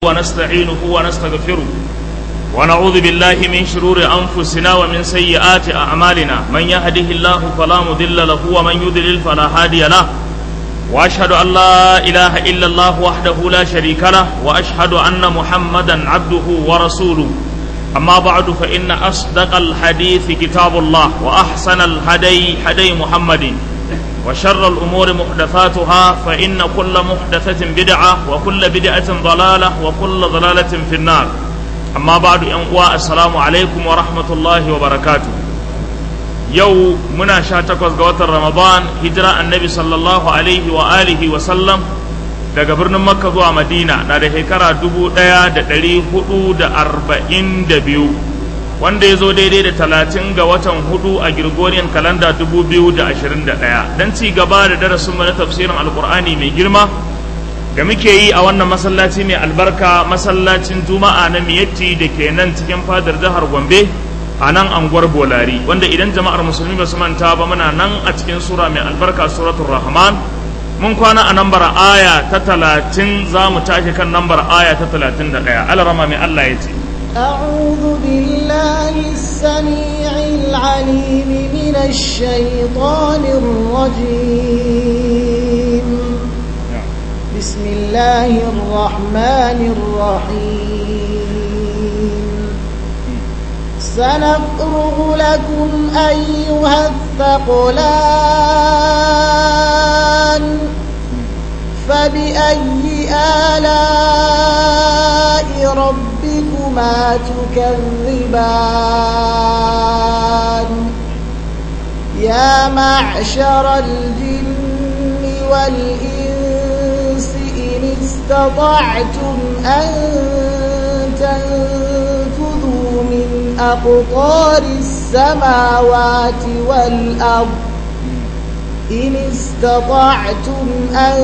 ونستعينه ونستغفره ونعوذ بالله من شرور أنفسنا ومن سيئات أعمالنا من يهده الله فلا مضل له ومن يضلل فلا هادي له وأشهد أن لا إله إلا الله وحده لا شريك له وأشهد أن محمدا عبده ورسوله أما بعد فإن أصدق الحديث كتاب الله وأحسن الهدي هدي محمد وشر الأمور محدثاتها فإن كل محدثة بدعة وكل بدعة ضلالة وكل ضلالة في النار أما بعد أنواع السلام عليكم ورحمة الله وبركاته يو منا شاتك وزقوات رمضان هجرة النبي صلى الله عليه وآله وسلم daga birnin makka zuwa madina na da shekara dubu ɗaya da ɗari hudu da arba'in da biyu wanda ya zo daidai da talatin ga watan hudu a Gregorian kalanda dubu biyu da ashirin da ɗaya don ci gaba da darasin na tafsirin alkur'ani mai girma da muke yi a wannan masallaci mai albarka masallacin juma'a na miyatti da ke nan cikin fadar jihar gombe a nan anguwar bolari wanda idan jama'ar musulmi ba su manta ba muna nan a cikin sura mai albarka suratul rahman mun kwana a nambar aya ta talatin za mu tashi kan nambar aya ta talatin da ɗaya alarama mai allah ya ce أعوذ بالله السميع العليم من الشيطان الرجيم بسم الله الرحمن الرحيم سنفرغ لكم أيها الثقلان فبأي آلاء ربكما تكذبان يا معشر الجن والإنس إن استطعتم أن تنفذوا من أقطار السماوات والأرض إن استطعتم أن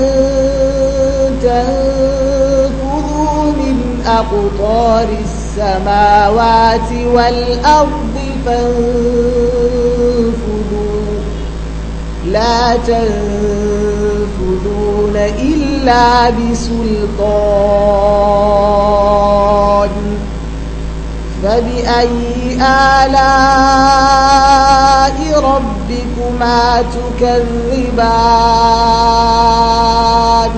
تنفذوا من أقطار السماوات والأرض فانفذوا لا تنفذون إلا بسلطان فبأي آلاء ربكما تكذبان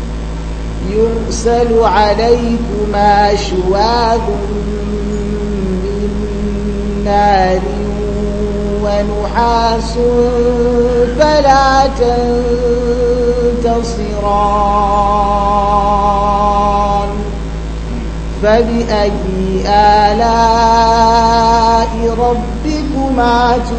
يرسل عليكما شواظ من نار ونحاس فلا تنتصران فبأي آلاء ربكما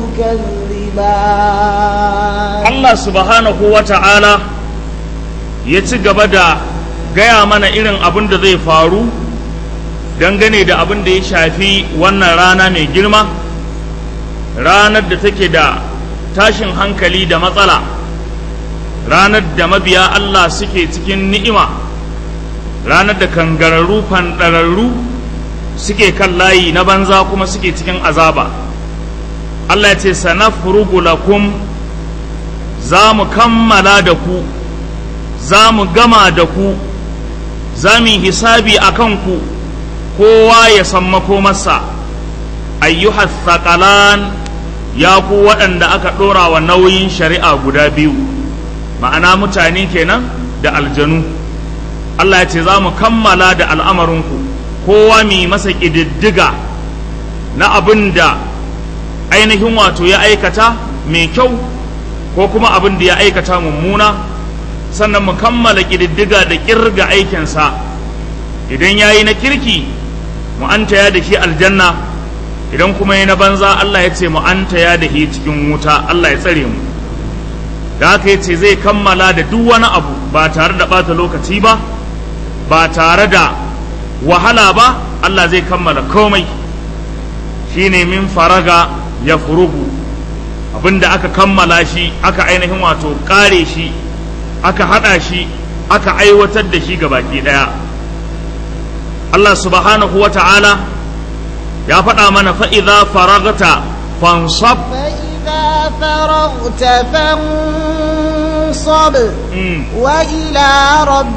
تكذبان الله سبحانه وتعالى يتقبل gaya mana irin abin da zai faru dangane da abin da ya shafi wannan rana mai girma ranar da take da tashin hankali da matsala ranar da mabiya Allah suke cikin ni'ima ranar da kangararru fanɗararru suke kan layi na banza kuma suke cikin azaba Allah ya ce sanafrugu lakum za mu kammala da ku za mu gama da ku za mu yi hisabi a kanku kowa ya san makomarsa ayyuhas thaqalan ya ku waɗanda aka ɗora wa nauyin shari'a guda biyu ma'ana mutane kenan da aljanu Allah ya ce za mu kammala da al'amarinku kowa mai masa ƙididdiga na abin da ainihin wato ya aikata mai kyau ko kuma abin da ya aikata mummuna sannan mu kammala ƙididdiga da ƙirga aikinsa idan ya yi na kirki mu an taya da shi aljanna idan kuma yi na banza Allah ya ce mu an taya da shi cikin wuta Allah ya tsare mu da haka ya ce zai kammala da duk wani abu ba tare da ɓata lokaci ba ba tare da wahala ba Allah zai kammala komai shine min faraga ya furugu abinda aka kammala shi aka ainihin wato ƙare shi aka haɗa shi aka aiwatar da shi baki ɗaya Allah subhanahu wa ta'ala ya faɗa mana fa'iza faragata fansab فإذا فرغت فانصب Mm. وإلى ربك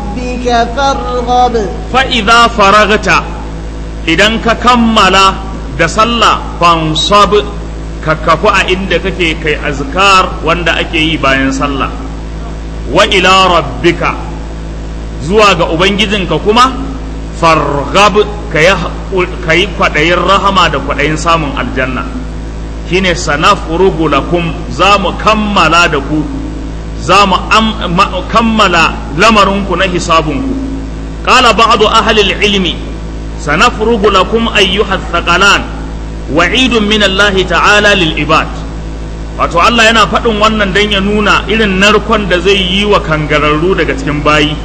ربك فارغب fa'iza faragata idan ka kammala da sallah fansab ka kafu a inda kake kai azkar wanda ake yi bayan sallah wa ila rabbika zuwa ga ubangijinka kuma fargab ka yi kwaɗayin rahama da kwaɗayin samun aljanna shine sanafrugu lakum za mu kammala da ku za mu kammala lamarinku na hisabunku qala ba'du ahli al-ilmi sanafrugu lakum ayyuha thaqalan wa'idun min Allah ta'ala lil ibad wato Allah yana faɗin wannan dan ya nuna irin narkon da zai yi wa kangararru daga cikin bayi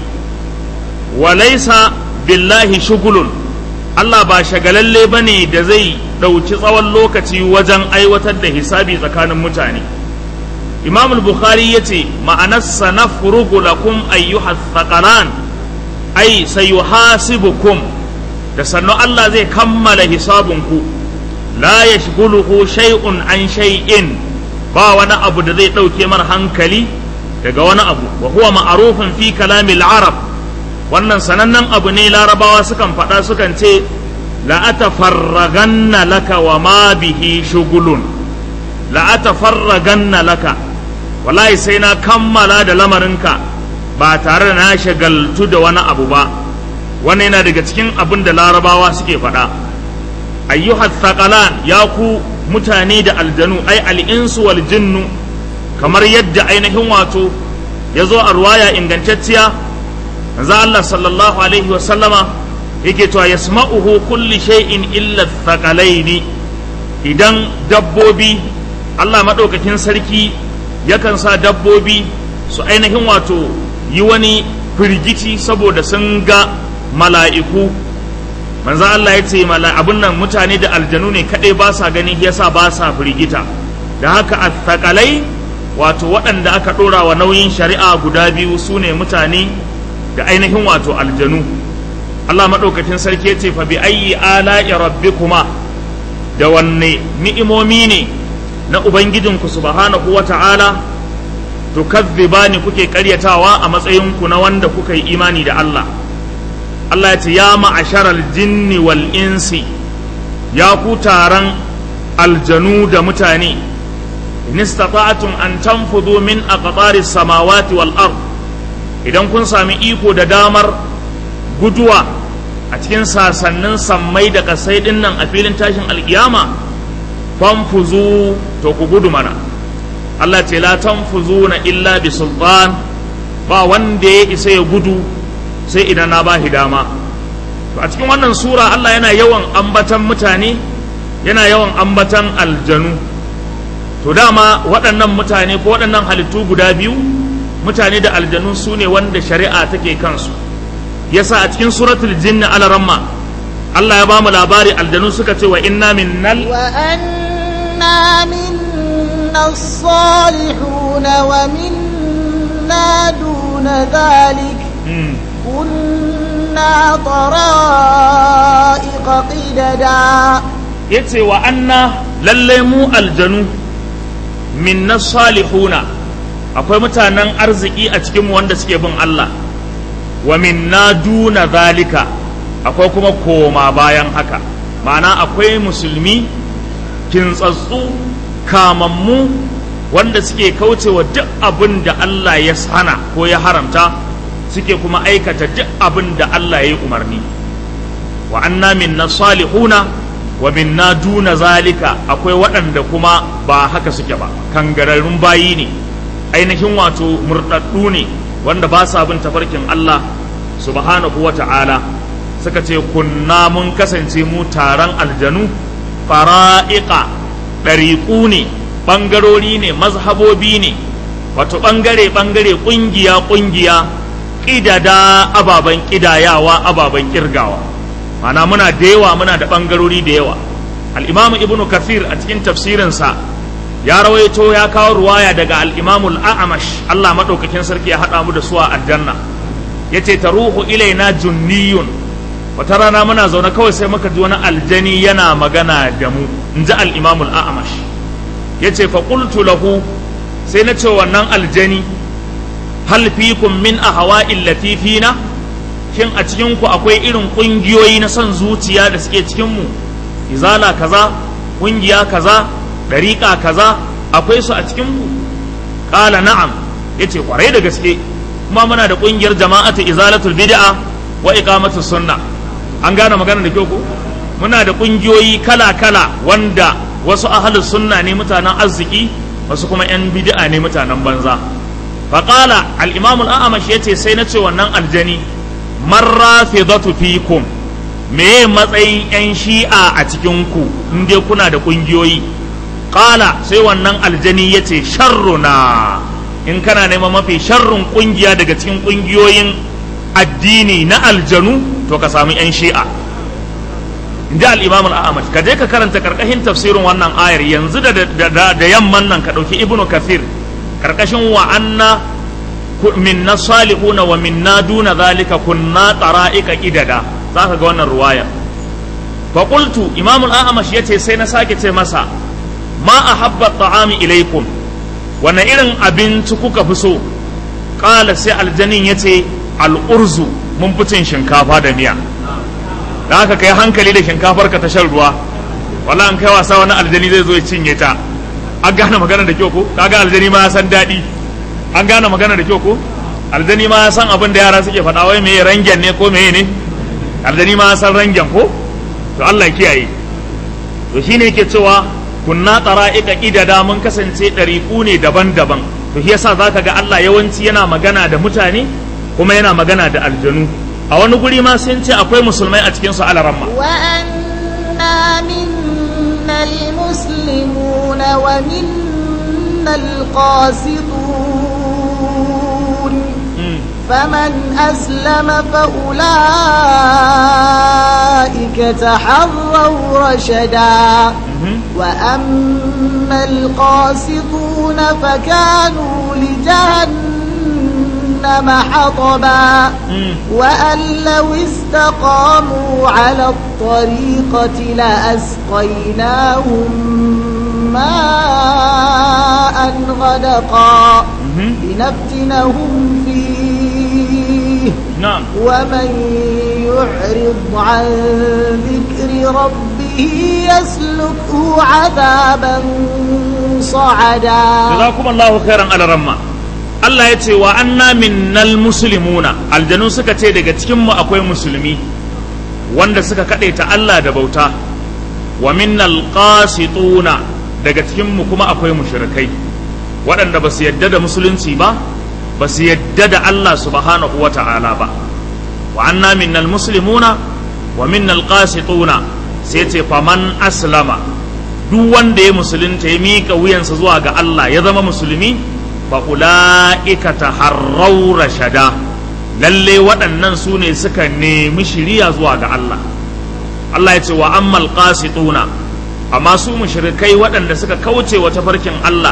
walaisa billahi shugulun Allah ba shagalalle bane da zai ɗauki tsawon lokaci wajen aiwatar da hisabi tsakanin mutane imam al-bukhari ya ce ma'anarsa na furugu lakum ayyuha thaqalan ai sayuhasibukum da sannu Allah zai kammala hisabunku la yashghuluhu shay'un an shay'in ba wani abu da zai ɗauke mar hankali daga wani abu wa huwa ma'rufun fi kalamil arab wannan sanannen abu ne larabawa sukan faɗa sukan ce la'atafarraganna laka wa ma bihi shugulun la'atafarraganna laka wallahi sai na kammala da lamarinka ba tare da na shagaltu da wani abu ba wannan yana daga cikin abin da larabawa suke faɗa ayyuhat thaqalan ya ku mutane da aljanu ai al'insu wal jinnu kamar yadda ainihin wato ya zo a ruwaya ingantacciya manzo Allah sallallahu alaihi wa sallama yake cewa yasma'uhu kulli shay'in illa thaqalaini idan dabbobi Allah madaukakin sarki yakan sa dabbobi su ainihin wato yi wani firgici saboda sun ga mala'iku manzo Allah ya ce abin nan mutane da aljanu ne kadai ba sa gani yasa ba sa firgita da haka athaqalai wato waɗanda aka ɗora wa nauyin shari'a guda biyu su ne mutane da ainihin wato aljanu Allah maɗaukakin sarki ya ce fa bi ayyi ala'i rabbikuma da wanne ni'imomi ne na ubangijinku subhanahu wa ta'ala tukazzibani kuke karyatawa a matsayinku na wanda kuka yi imani da Allah Allah ya ce ya ma'asharal jinni wal insi ya ku taron aljanu da mutane in istata'tum an tanfudu min aqtari samawati wal ard idan kun sami iko da damar guduwa a cikin sasannin sammai da kasai din nan a filin tashin alkiyama fanfuzu to ku gudu mana Allah ce la tanfuzuna illa bi sultan ba wanda ya isa ya gudu sai idan na bashi dama to a cikin wannan sura Allah yana yawan ambatan mutane yana yawan ambatan aljanu to dama waɗannan mutane ko waɗannan halittu guda biyu mutane da aljanu su ne wanda shari'a take kansu yasa a cikin suratul jinni alaramma Allah ya ba mu labari aljanu suka ce wa inna minnal wa anna minna salihuna wa minna duna dhalik kunna tara'iqa qidada yace wa anna lalle mu aljanu minna salihuna akwai mutanen arziki a cikinmu wanda suke bin Allah wa minna duna zalika akwai kuma koma bayan haka ma'ana akwai musulmi kintsatsu kamammu wanda suke kaucewa duk abin da Allah ya hana ko ya haramta suke kuma aikata duk abin da Allah ya yi umarni wa anna minna salihuna wa minna duna zalika akwai waɗanda kuma ba haka suke ba kangararrun bayi ne ainihin wato murɗaɗɗu ne wanda ba sa bin tafarkin Allah subhanahu wa ta'ala suka ce kunna mun kasance mu taron aljanu fara'iqa ɗariƙu ne ɓangarori ne mazhabobi ne wato ɓangare ɓangare ƙungiya ƙungiya ƙidada ababen ƙidayawa ababen ƙirgawa mana muna da yawa muna da ɓangarori da yawa al'imamu ibnu kafir a cikin tafsirinsa ya rawaito ya kawo ruwaya daga al'imamul a'amash Allah maɗaukakin sarki ya haɗa mu da suwa aljanna ya ce ta ruhu ilaina junniyun wata rana muna zaune kawai sai muka ji wani aljani yana magana da mu in ji al'imamul a'amash ya ce fa qultu lahu sai na ce wannan aljani hal fikum min ahwa illati fina shin a cikin ku akwai irin kungiyoyi na son zuciya da suke cikin mu izala kaza kungiya kaza dariƙa kaza akwai su a cikin ku qala na'am yace kwarai da gaske kuma muna da kungiyar jama'atu izalatul bid'a wa iqamatus sunna an gane magana da kyau ko muna da kungiyoyi kala kala wanda wasu ahlus sunna ne mutanen arziki wasu kuma yan bid'a ne mutanen banza faqala al-imam al-a'mash yace sai na ce wannan aljani marrafidatu fikum me matsayin yan shi'a a cikin ku in dai kuna da kungiyoyi qala sai wannan aljani yace sharruna in kana neman mafi sharrun kungiya daga cikin kungiyoyin addini na aljanu to ka samu yan shi'a inji al-imam al-ahmad ka je ka karanta karkashin tafsirin wannan ayar yanzu da da yamman nan ka dauki ibnu kathir karkashin wa anna minna salihuna wa minna duna zalika kunna qara'ika idada zaka ga wannan ruwaya fa qultu imam al-ahmad yace sai na sake ce masa ma ahabba ta'ami ilaikum wanne irin abinci kuka fi so ƙala sai aljanin ya ce al'urzu mun fi cin shinkafa da miya da haka kai hankali da shinkafar ka ta shan ruwa wala an kai wasa wani aljani zai zo ya cinye ta an gane magana da kyau ko kaga aljani ma ya san daɗi an gane magana da kyau ko aljani ma ya san abin da yara suke faɗa wai meye rangen ne ko meye ne aljani ma ya san rangen ko to Allah ya kiyaye to shine yake cewa kunna tsara'ika ƙidada mun kasance ɗariƙu ne daban-daban to shi yasa zaka ga Allah yawanci yana magana da mutane kuma yana magana da aljanu a wani guri ma sun ce akwai musulmai a cikin su alaramma wa anna minna almuslimuna wa minna alqasitun فمن أسلم فأولئك تحروا رشدا وأما القاسطون فكانوا لجهنم حطبا وأن لو استقاموا على الطريقة لأسقيناهم ماء غدقا لنفتنهم فيه نعم ومن يعرض عن ذكر ربه يسلكه عذابا صعدا جزاكم الله خيرا على رمى Allah ya ce wa anna minnal muslimuna aljanu suka ce daga cikin mu akwai musulmi wanda suka ta Allah da bauta wa minnal qasituna daga cikin mu kuma akwai mushrikai waɗanda ba su yadda da musulunci ba ba su yadda da Allah subhanahu wa ta'ala ba wa anna minnal muslimuna wa minnal qasituna sai ce faman aslama duk wanda ya musulunta ya miƙa wuyansa zuwa ga Allah ya zama musulmi fa ulaika taharraw rashada lalle waɗannan su ne suka nemi shiriya zuwa ga Allah Allah ya ce wa ammal qasituna amma su mushrikai waɗanda suka kauce wa tafarkin Allah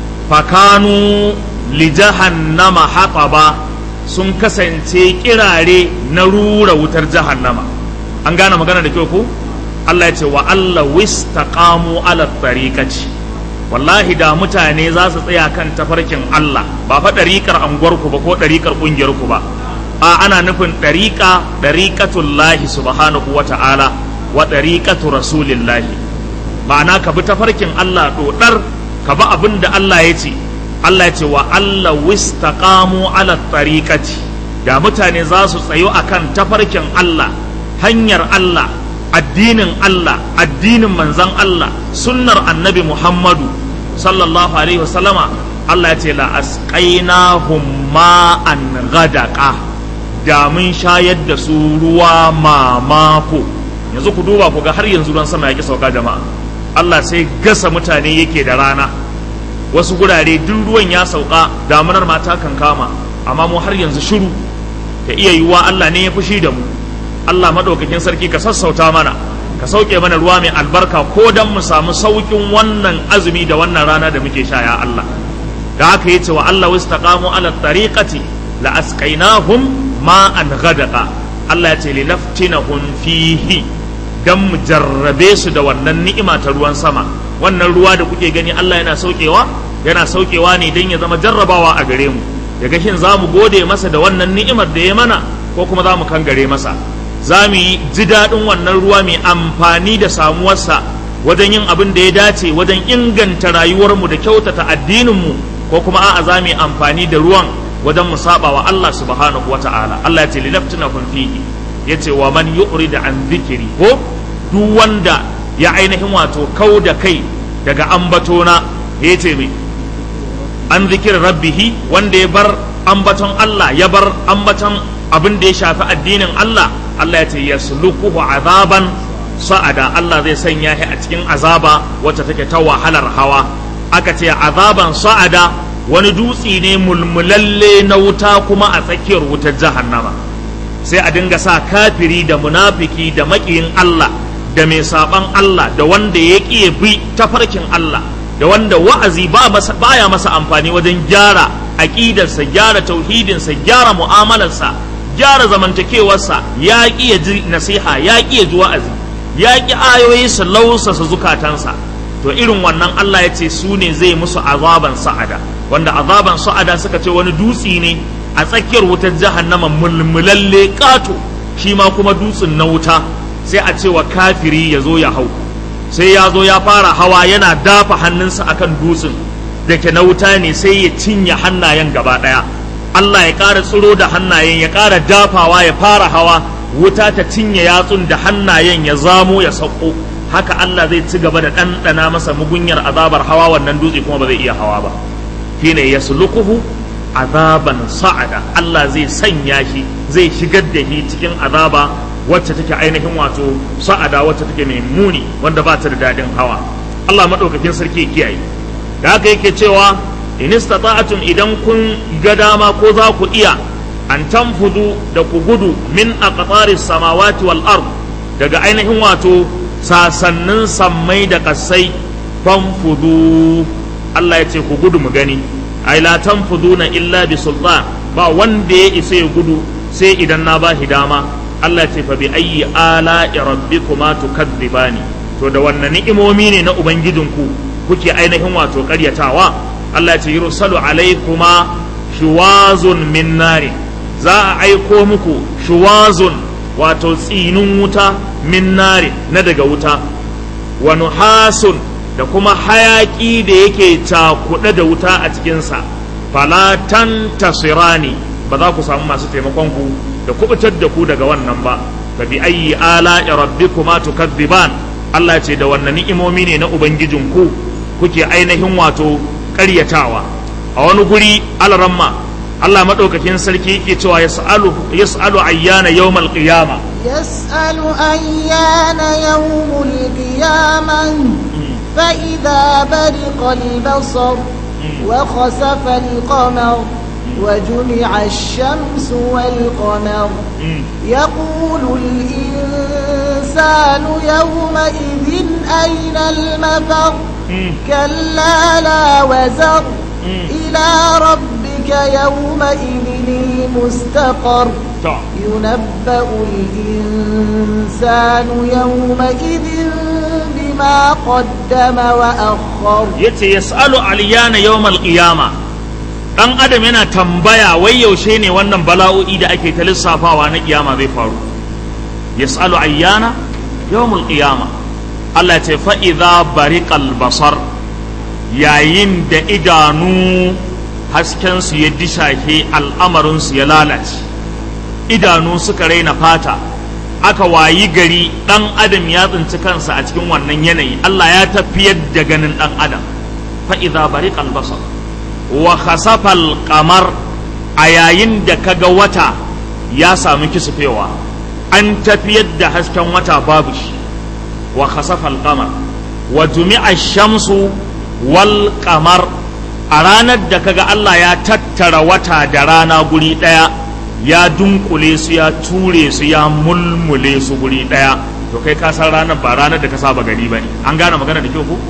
fakanu li jahannama hataba sun kasance kirare na rura wutar jahannama an gane magana da kyau ko Allah ya ce wa Allah wistaqamu ala tariqati wallahi da mutane za su tsaya kan tafarkin Allah ba fa ɗariƙar anguwarku ba ko ɗariƙar ƙungiyarku ba a ana nufin ɗariƙa ɗariƙatullahi subhanahu wa ta'ala wa ɗariƙatu rasulillahi ma'ana ka bi tafarkin Allah ɗoɗar ka bi abin da Allah ya ce Allah ya ce wa Allah wistaqamu ala tariqati da mutane za su tsayo akan tafarkin Allah hanyar Allah addinin Allah addinin manzan Allah sunnar annabi Muhammadu sallallahu alaihi wasallama Allah ya ce la asqainahum ma'an ghadaqa da mun shayar da su ruwa mamako yanzu ku duba ku ga har yanzu ruwan sama yake sauka jama'a Allah sai gasa mutane yake da rana wasu gurare duk ruwan ya sauka damunar mata kan kama amma mu har yanzu shiru ta iya yiwuwa Allah ne ya fushi da mu Allah madaukakin sarki ka sassauta mana ka sauke mana ruwa mai albarka ko dan mu samu saukin wannan azumi da wannan rana da muke sha ya Allah da haka yace wa Allah wastaqamu ala tariqati la asqainahum ma'an ghadaqa Allah yace li naftinahum fihi dan mu jarrabe su da wannan ni'ima ta ruwan sama wannan ruwa da kuke gani Allah yana saukewa yana saukewa ne dan ya zama jarrabawa a gare mu daga shin za mu gode masa da wannan ni'imar da ya mana ko kuma za mu kangare masa za mu yi ji daɗin wannan ruwa mai amfani da samuwarsa wajen yin abin da ya dace wajen inganta rayuwarmu da kyautata addininmu ko kuma a'a za mu yi amfani da ruwan wajen mu saba wa Allah subhanahu wata'ala Allah ya ce linaftunakum fihi yace wa man yu'rid an dhikri ko duk wanda ya ainihin wato kau da kai daga ambatona yace me an zikir rabbihi wanda ya bar ambaton Allah ya bar ambaton abin da ya shafi addinin Allah Allah ya ce yasluquhu azaban sa'ada Allah zai sanya shi a cikin azaba wacce take ta wahalar hawa aka ce azaban sa'ada wani dutse ne mulmulalle na wuta kuma a tsakiyar wutar jahannama sai a dinga sa kafiri da munafiki da maƙiyin Allah da mai saban Allah da wanda ya ƙi bi tafarkin Allah da wanda wa'azi ba masa baya masa amfani wajen gyara aƙidarsa gyara tauhidinsa gyara mu'amalarsa gyara zamantakewarsa ya ƙi ya ji nasiha ya ƙi ya ji wa'azi ya ƙi ayoyi su lausasa zukatansa to irin wannan Allah ya ce su ne zai musu azaban sa'ada wanda azaban sa'ada suka ce wani dutse ne a tsakiyar wutar jahannama mulmulalle ƙato shi ma kuma dutsen na wuta sai a ce wa kafiri ya zo ya hau sai ya zo ya fara hawa yana dafa hannunsa akan dutsen da ke na wuta ne sai ya cinye hannayen gaba ɗaya Allah ya ƙara tsiro da hannayen ya ƙara dafawa ya fara hawa wuta ta cinye yatsun da hannayen ya zamo ya sauko haka Allah zai ci gaba da ɗanɗana masa mugunyar azabar hawa wannan dutse kuma ba zai iya hawa ba shine yasluquhu azaban sa'ada Allah zai sanya shi zai shigar da shi cikin azaba wacce take ainihin wato sa'ada wacce take mai muni wanda ba ta da daɗin hawa Allah maɗaukakin sarki kiyaye da haka yake cewa in istata'atum idan kun ga dama ko za ku iya an tanfudu da ku gudu min aqtaris samawati wal ard daga ainihin wato sasannin sammai da kasai fanfudu Allah ya ce ku gudu mu gani ai la tanfuduna illa bi sultan ba wanda ya isa ya gudu sai idan na ba dama Allah ya ce fa bi ayyi ala rabbikuma tukadzibani to da wannan ni'imomi ne na ubangijinku kuke ainihin wato karyatawa Allah ya ce yursalu alaikuma shuwazun min nari za a aiko muku shuwazun wato tsinin wuta min nari na daga wuta wa nuhasun da kuma hayaki da yake cakuɗe da wuta a cikinsa falatan tasirani ba za ku samu masu taimakon ku da kubutar da ku daga wannan ba fa bi ayyi ala rabbikuma tukadziban Allah ce da wannan ni'imomi ne na ubangijinku kuke ainihin wato ƙaryatawa a wani guri alaramma Allah maɗaukakin sarki yake cewa yas'alu yas'alu ayyana yawmal qiyama يسأل أيان يوم القيامة فإذا برق البصر وخسف القمر وجمع الشمس والقمر يقول الإنسان يومئذ أين المفر كلا لا وزر إلى ربك يومئذ المستقر ينبأ الإنسان يومئذ بما قدم وأخر yace yas'alu aliyana yawmal qiyama dan adam yana tambaya wai yaushe ne wannan bala'o'i da ake ta lissafawa na kiyama zai faru yas'alu ayyana yawmul qiyama Allah ya ce fa idza bariqal basar yayin da idanu hasken su ya dishashe al'amarin su ya lalace idanu suka raina fata aka wayi gari dan adam ya tsinci kansa a cikin wannan yanayi Allah ya tafiyar da ganin dan adam fa idza bariqal basar wa khasafal qamar a yayin da kaga wata ya samu kisufewa an tafiyar da hasken wata babu shi wa khasafal qamar wa jumi'a shamsu wal qamar a ranar da kaga Allah ya tattara wata da rana guri daya ya dunkule su ya ture su ya mulmule su guri daya to kai ka san ranar ba ranar da ka saba gani bane an gane magana da kyau ko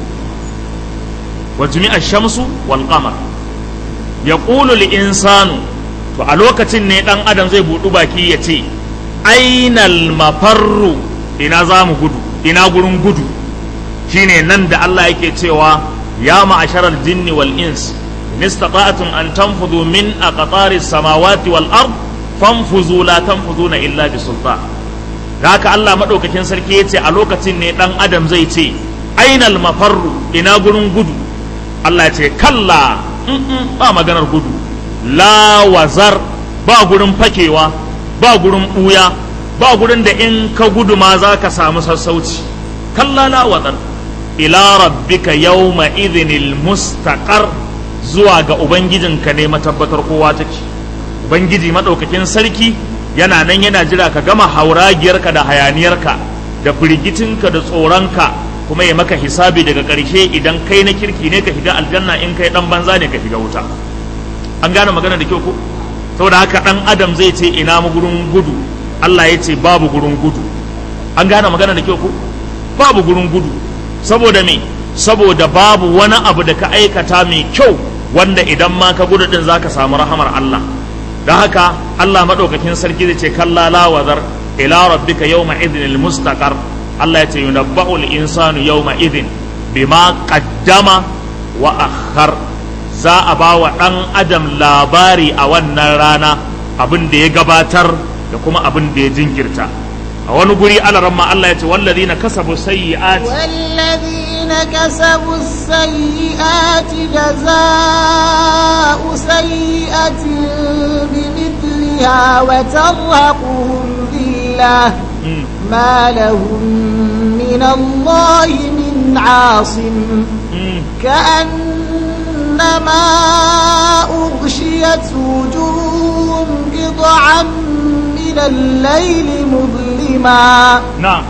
wa jumi'a shamsu wal qamar yaqulu al insanu to a lokacin ne dan adam zai budu baki ya ce ainal mafarru ina za mu gudu ina gurin gudu shine nan da Allah yake cewa ya ma'asharal jinni wal ins in istata'tum an tanfudu min aqtaris samawati wal ard fanfuzu la tanfuzuna illa bi sultan da haka Allah madaukakin sarki yace a lokacin ne dan adam zai ce ainal mafarru ina gurin gudu Allah ya ce kalla ba maganar gudu la wazar ba gurin fakewa ba gurin buya ba gurin da in ka gudu ma za ka samu sassauci kalla la wazar ila rabbika yawma idhinil mustaqar zuwa ga ubangijinka ne matabbatar kowa take ubangiji madaukakin sarki yana nan yana jira ka gama hauragiyarka da hayaniyarka da firgitinka da tsoronka kuma ya maka hisabi daga ƙarshe idan kai na kirki ne ka shiga aljanna in kai dan banza ne ka shiga wuta an gane magana da kyau ko saboda haka dan adam zai ce ina mu gurin gudu Allah ya ce babu gurin gudu an gane magana da kyau ko babu gurin gudu saboda me saboda babu wani abu da ka aikata mai kyau wanda idan ma ka gudu din zaka samu rahamar Allah da haka Allah madaukakin sarki zai ce kalla la wazar ila rabbika yawma idhnil mustaqar Allah ya ce yunabba'ul insanu yawma idhin bima qaddama wa akhar za a ba wa ɗan adam labari a wannan rana abin da ya gabatar da kuma abin da ya jinkirta a wani guri alaramma Allah ya ce wallazina kasabu sayyi'ati والذين كسبوا السيئات جزاء سيئة بمثلها وترهقهم ذلة Mm. ما لهم من الله من عاصم Mm. كأنما أغشيت وجوههم قطعا من الليل مظلما na'am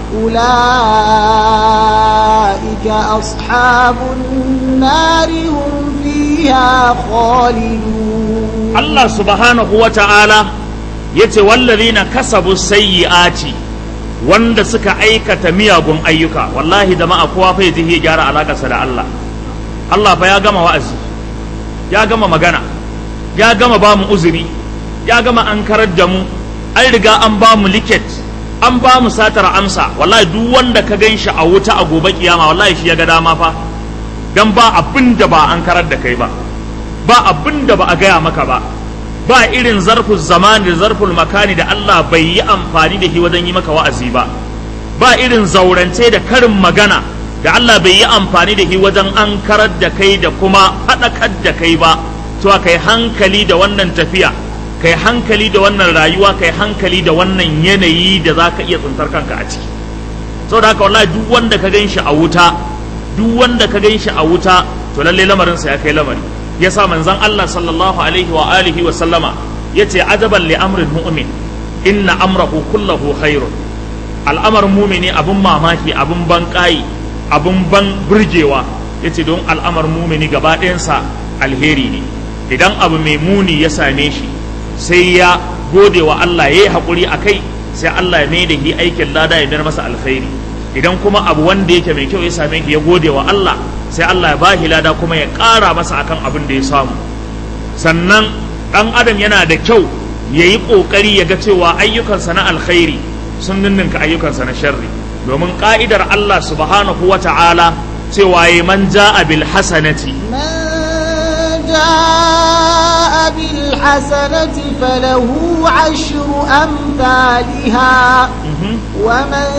أولئك أصحاب النار هم فيها خالدون Allah subhanahu wa ta'ala ya ce wallazina kasabu sayyi'ati wanda suka aikata miyagun ayyuka wallahi da ma'a kowa fa yaji ya gyara alakarsa da Allah Allah fa ya gama wa'azi ya gama magana ya gama ba mu uzuri ya gama an karar da mu an riga an ba mu liket an ba mu satar amsa wallahi duk wanda ka gan shi a wuta a gobe kiyama wallahi shi ya ga dama fa dan ba abin da ba an karar da kai ba ba abin da ba a gaya maka ba ba irin zarful zamani da zarful makani da Allah bai yi amfani da shi wajen yi maka wa'azi ba ba irin zaurance da karin magana da Allah bai yi amfani da shi wajen an karar da kai da kuma faɗakar da kai ba to kai hankali da wannan tafiya kai hankali da wannan rayuwa kai hankali da wannan yanayi da za ka iya tsuntar kanka a ciki saboda haka wallahi duk wanda ka gan shi a wuta duk wanda ka gan shi a wuta to lalle lamarinsa ya kai lamari yasa manzon Allah sallallahu alaihi wa alihi wa sallama yace ajaban li amrin mu'min inna amrahu kullahu khairun al'amarin mumini abun mamaki abun ban kai abun ban burgewa yace don al'amarin mumini gaba ɗayansa alheri ne idan abu mai muni ya same shi sai ya gode wa Allah ya yi haƙuri a kai sai Allah ya mai da shi aikin lada ya mayar masa alkhairi idan kuma abu wanda yake mai kyau ya same shi ya gode wa Allah sai Allah ya ba shi lada kuma ya ƙara masa akan abin da ya samu sannan ɗan adam yana da kyau ya yi ƙoƙari ya ga cewa ayyukansa na alkhairi sun ninninka ayyukansa na sharri domin ƙa'idar Allah subhanahu wa ta'ala cewa ya man ja'a bil hasanati من جاء بالحسنة فله عشر أمثالها ومن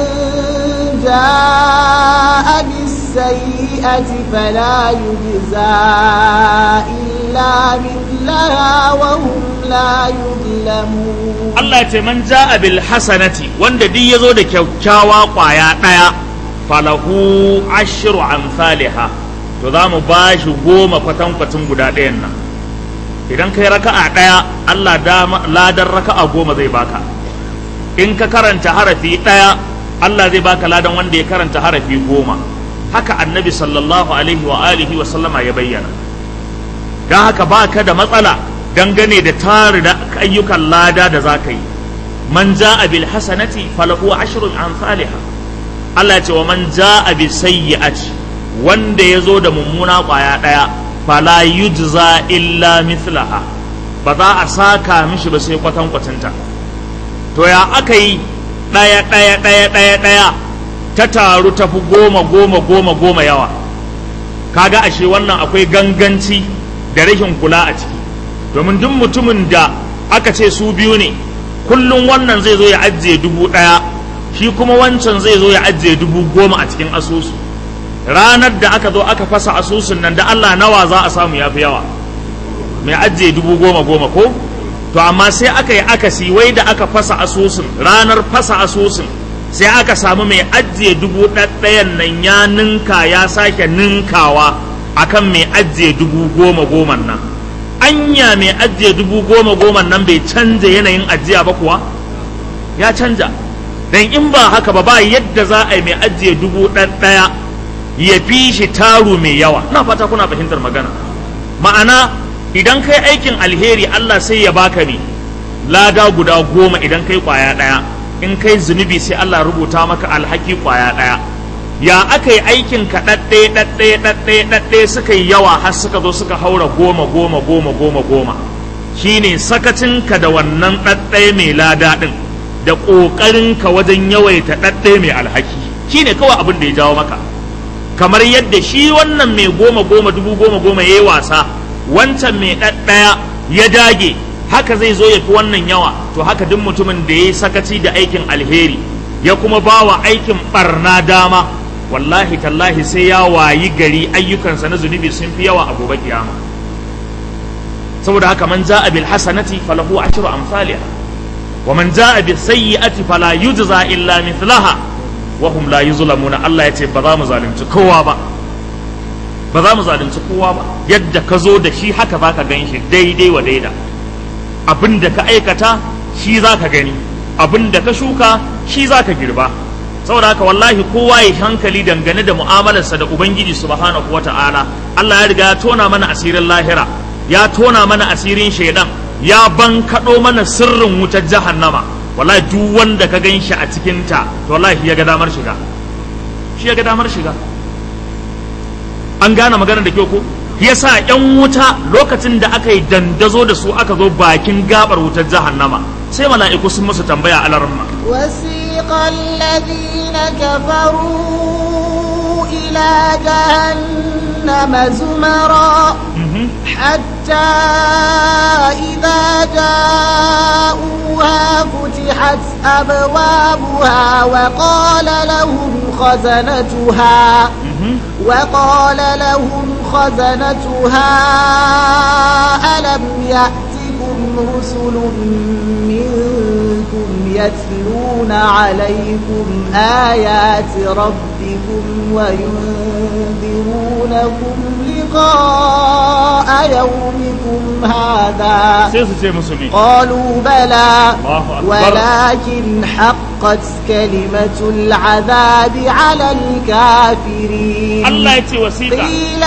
جاء بالسيئة فلا يجزى إلا مثلها وهم لا يظلمون Allah ce man ja'a bil hasanati wanda duk yazo da kyakkyawa kwaya daya falahu ashru amsalha to za mu ba shi goma kwatankwacin guda ɗayan nan idan kai raka'a ɗaya Allah dama ladan raka'a goma zai baka in ka karanta harafi ɗaya Allah zai baka ladan wanda ya karanta harafi goma haka annabi sallallahu alaihi wa alihi wa sallama ya bayyana don haka baka da matsala dangane da tari da ayyukan lada da za ka yi man ja'a bil hasanati falahu ashrun amsalha Allah ya ce wa man ja'a bis sayyi'ati wanda ya zo da mummuna ƙwaya ɗaya fala yujza illa mithlaha ba za a saka mishi ba sai kwatan kwatinta to ya aka yi ɗaya ɗaya ɗaya ɗaya ɗaya ta taru ta fi goma goma goma goma yawa kaga ashe wannan akwai ganganci da rashin kula a ciki domin duk mutumin da aka ce su biyu ne kullum wannan zai zo ya ajiye dubu ɗaya shi kuma wancan zai zo ya ajiye dubu goma a cikin asusu ranar da aka zo aka fasa asusun nan da Allah nawa za a samu ya fi yawa mai ajiye dubu goma goma ko to amma sai aka yi akasi wai da aka fasa asusun ranar fasa asusun sai aka samu mai ajiye dubu ɗaɗɗayan nan ya ninka ya sake ninkawa akan mai ajiye dubu goma goma nan anya mai ajiye dubu goma goma nan bai canja yanayin ajiya ba kuwa ya canja dan in ba haka ba ba yadda za a yi mai ajiye dubu ɗaya ya fi shi taru mai yawa na fata kuna fahimtar magana ma'ana idan kai aikin alheri Allah sai ya baka ne lada guda goma idan kai kwaya ɗaya in kai zunubi sai Allah rubuta maka alhaki kwaya ɗaya ya aka yi aikin ka ɗaɗɗaya ɗaɗɗaya ɗaɗɗaya ɗaɗɗaya suka yi yawa har suka zo suka haura goma goma goma goma goma shine sakacinka da wannan ɗaɗɗaya mai lada ɗin da ƙoƙarinka wajen yawaita ɗaɗɗaya mai alhaki shine kawai abin da ya jawo maka kamar yadda shi wannan mai goma goma dubu goma goma ya yi wasa wancan mai ɗaɗɗaya ya dage haka zai zo ya fi wannan yawa to haka duk mutumin da ya yi sakaci da aikin alheri ya kuma ba wa aikin ɓarna dama wallahi tallahi sai ya wayi gari ayyukansa na zunubi sun fi yawa a gobe kiyama saboda haka man ja'a bil hasanati falahu ashru amsalha wa man ja'a bis sayyi'ati fala yujza illa mithlaha wa hum la yuzlamuna Allah ya ce ba za mu zalunci kowa ba ba za mu zalunci kowa ba yadda ka zo da shi haka za ka gan shi daidai wa daida abin da ka aikata shi za ka gani abin da ka shuka shi za ka girba saboda haka wallahi kowa ya hankali dangane da mu'amalarsa da ubangiji subhanahu wata'ala Allah ya riga ya tona mana asirin lahira ya tona mana asirin shaidan ya bankaɗo mana sirrin wutar jahannama wallahi duk wanda ka gan shi a cikinta to wallahi ya ga damar shiga shi ya ga damar shiga an gane maganar da kyau ko yasa yan wuta lokacin da aka yi dandazo da su aka zo bakin gabar wutar jahannama sai mala'iku sun musu tambaya a larma وسيق الذين كفروا إلى جهنم زمرا حتى إذا جاءوها فتحت أبوابها وقال لهم خزنتها وقال لهم خزنتها ألم يأتكم رسل منكم يتلون عليكم آيات ربكم وينذرونكم لقاء يومكم هذا sai su ce musu ne قالوا بلى الله أكبر. ولكن حقت كلمة العذاب على الكافرين Allah ya ce wasiƙa قيل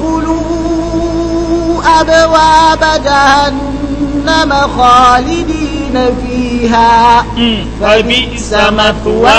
ادخلوا أبواب جهنم خالدين فيها فبئس مثوى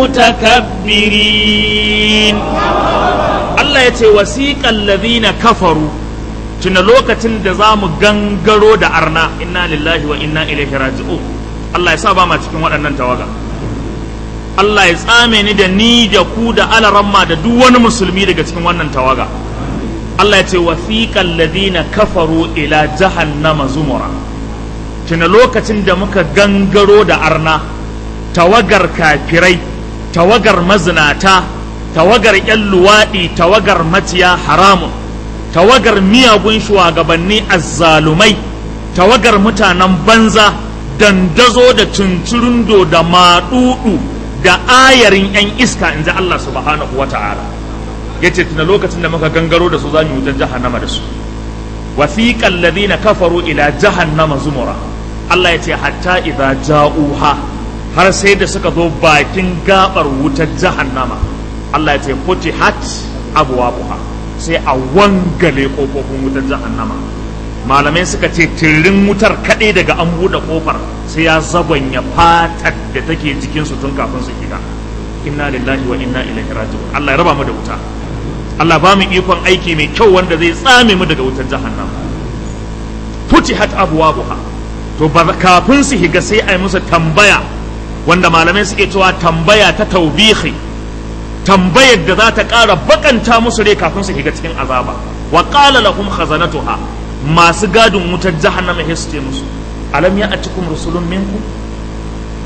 المتكبرين Allah ya ce wasiƙan ladina kafaru tuna lokacin da za mu gangaro da arna inna lillahi wa inna ilaihi raji'un Allah ya sa ba ma cikin waɗannan tawaga Allah ya tsame ni da ni da ku da alaramma da duk wani musulmi daga cikin wannan tawaga Allah ya ce wasiƙan ladina kafaru ila jahannama zumura tuna lokacin da muka gangaro da arna tawagar kafirai tawagar mazinata tawagar 'yan luwaɗi tawagar maciya haramun tawagar miyagun shugabanni azzalumai tawagar mutanen banza dandazo da tunturundo da maɗuɗu da ayarin 'yan iska in ji Allah subhanahu wa ta'ala ya ce tuna lokacin da muka gangaro da su za mu yi wutar jahannama da su wasiƙan ladina kafaru ila jahannama zumura Allah ya ce hatta idza ja'uha har sai da suka zo bakin gabar wutar jahannama Allah ya ce futihat abwabuha sai a wangale kofofin wutar jahannama malamai suka ce tirin wutar kaɗai daga an buɗe kofar sai ya zabanya fatar da take jikin su tun kafin su shiga inna lillahi wa inna ilaihi raji'un Allah ya raba mu da wuta Allah ba mu ikon aiki mai kyau wanda zai tsame mu daga wutar jahannama futihat abwabuha to ba kafin su higa sai a yi musu tambaya wanda malamai suke cewa tambaya ta taubihi tambayar da za ta ƙara bakanta musu rai kafin su higa cikin azaba wa qala lahum khazanatuha masu gadin wutar jahannama ya su ce musu alam ya atikum rusulun minkum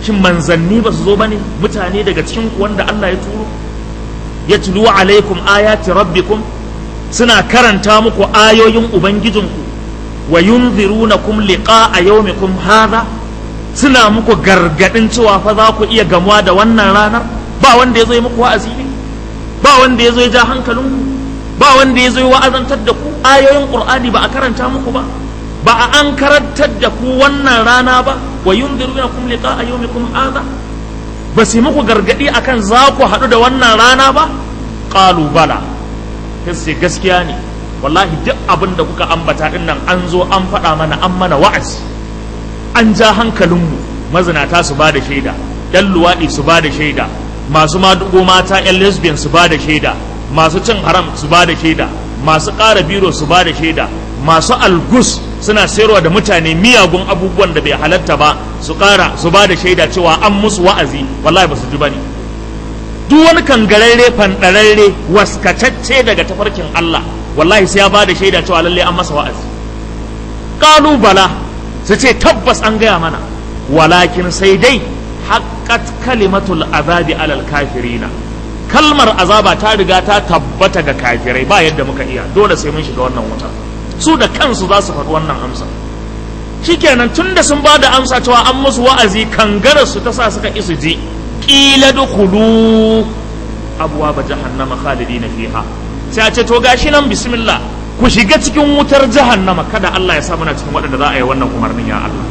shin manzanni ba su zo bane mutane daga cikin ku wanda Allah ya turo yatlu alaikum ayati rabbikum suna karanta muku ayoyin ubangijinku wa yunzirunakum liqa'a yawmikum hadha suna muku gargadin cewa fa za ku iya gamuwa da wannan ranar ba wanda ya zo yi muku wa'azi ne ba wanda ya zo ya ja hankalinku ba wanda ya zo ya wa'azantar da ku ayoyin qur'ani ba a karanta muku ba ba a an karantar da ku wannan rana ba wa yunzirunakum liqa'a yawmikum hadha ba su muku gargadi akan za ku haɗu da wannan rana ba qalu bala sai gaskiya ne wallahi duk abin da kuka ambata din nan an zo an faɗa mana an mana wa'azi an ja hankalinmu mazinata su ba da shaida yan luwaɗi su ba da shaida masu madugo mata yan lesbian su ba da shaida masu cin haram su ba da shaida masu ƙara biro su ba da shaida masu algus suna sayarwa da mutane miyagun abubuwan da bai halatta ba su ƙara su ba da shaida cewa an musu wa'azi wallahi ba su ji bane duk wani kangararre fanɗararre waskatacce daga tafarkin Allah wallahi sai ya ba da shaida cewa lalle an masa wa'azi qalu bala su ce tabbas an gaya mana walakin sai dai haqqat kalimatul azabi alal kafirina kalmar azaba ta riga ta tabbata ga kafirai ba yadda muka iya dole sai mun shiga wannan wuta su da kansu za su faɗi wannan amsa shikenan tunda sun ba da amsa cewa an musu wa'azi kangarar su ta sa suka isu ji qila dukhulu abwaaba jahannama khalidina fiha sai a ce to gashi nan bismillah ku shiga cikin wutar jahannama kada Allah ya sa muna cikin waɗanda za a yi wannan umarnin ya Allah